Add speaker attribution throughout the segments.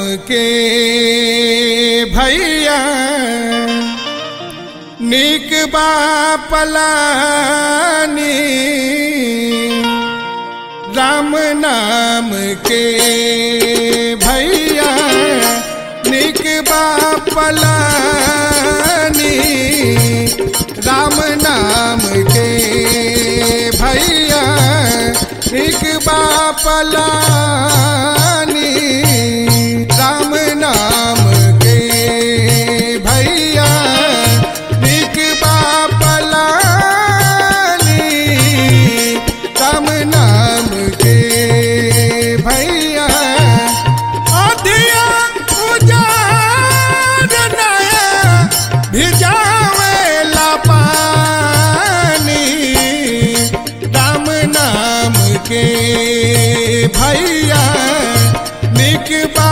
Speaker 1: के भैया निक बा पलानी राम नाम के भैया निक बा पलानी राम नाम के भैया निक बा पलानी राम नाम के भैया निक बा पलानी राम नाम के भैया अधिया उजाड़ नया भिजावेला पानी राम नाम के भैया निक बा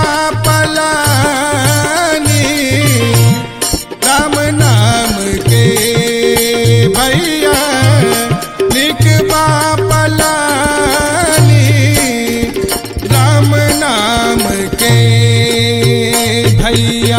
Speaker 1: पलानी राम नाम के भैया निक बा पलानी राम नाम के भैया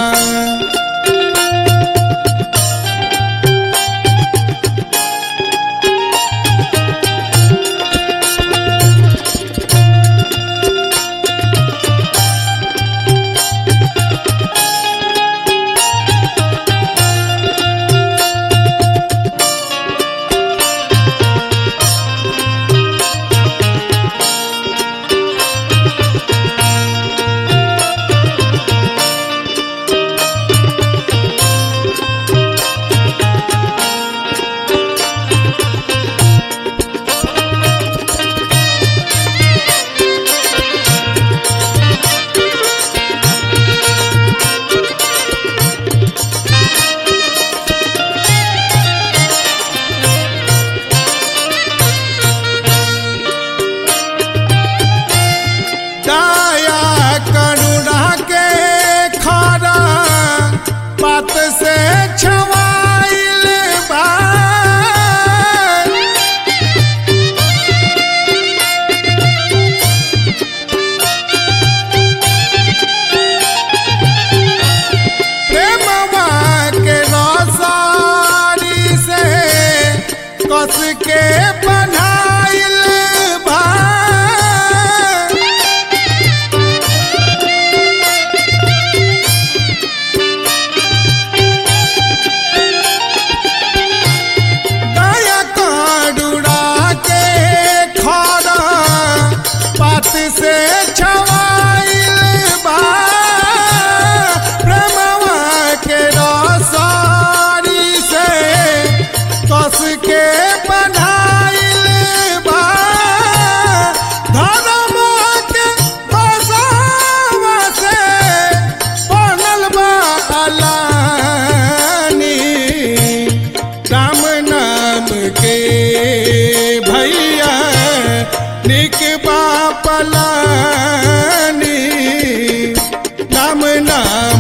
Speaker 1: दया करुणा के खारा पत से छवाइल बा प्रेमवा के रसारी से कस के बनाइल बा दया काडुड़ा के खारा पात से छवाइल बा प्रेमवा के रसारी से कस के बनाइल बा धर्म के बसावा से बनल बा अलानी राम नाम के भैया निक बा पलानी राम नाम